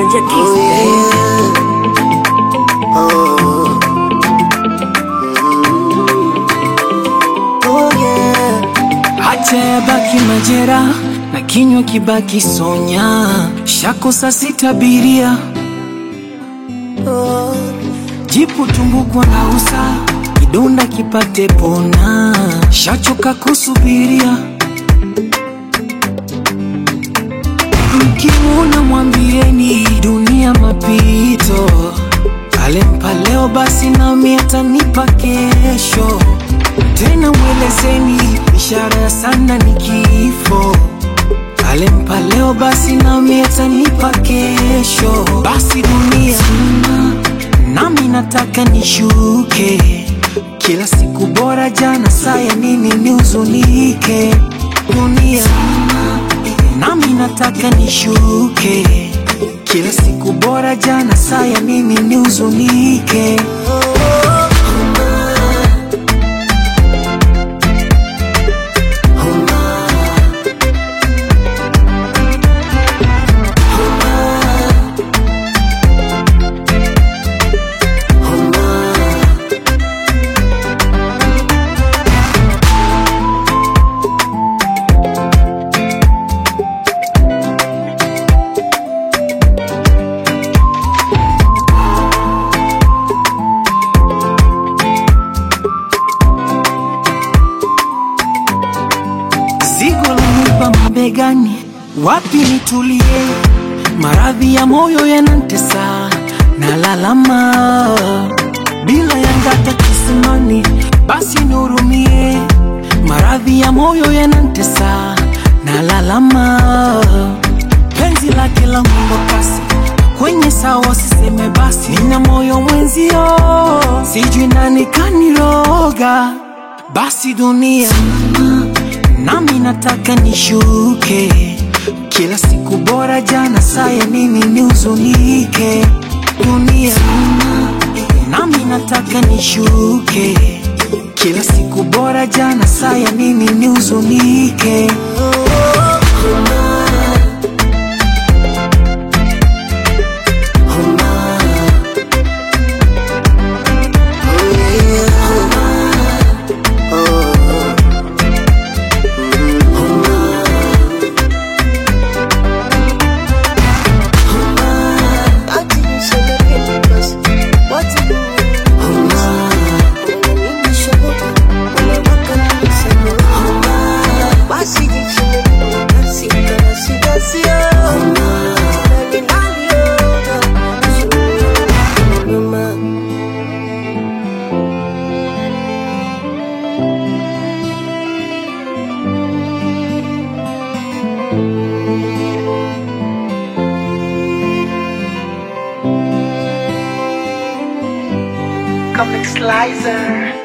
Ujanja Kings. Acha yabaki majera na kinywa kibaki sonya, shakosa sitabiria jipu tumbukwa na usa kidonda kipate pona, shachoka kusubiria. Mkimwona mwambieni dunia mapito, alempa leo basi nami atanipa kesho. Tena mwelezeni ishara ya sana ni kifo, alempa leo basi nami atanipa kesho. Basi dunia nami nataka nishuke, kila siku bora jana, saya nini nihuzunike. Dunia nami nataka nishuke, kila siku bora jana, saya nini nihuzunike. Zigo lanipa mabegani, wapi nitulie? Maradhi ya moyo yanantesa, nalalama bila yangata kisimani, basi nihurumie. Maradhi ya moyo yanantesa, nalalama penzi lake la mwendo kasi kwenye sawa, siseme basi, nina moyo mwenzio, sijui nani kaniroga. Basi dunia nami nataka nishuke, kila siku bora jana, saya nini nihuzunike. Dunia nami nataka nishuke, kila siku bora jana, saya nini nihuzunike. Comic Slicer.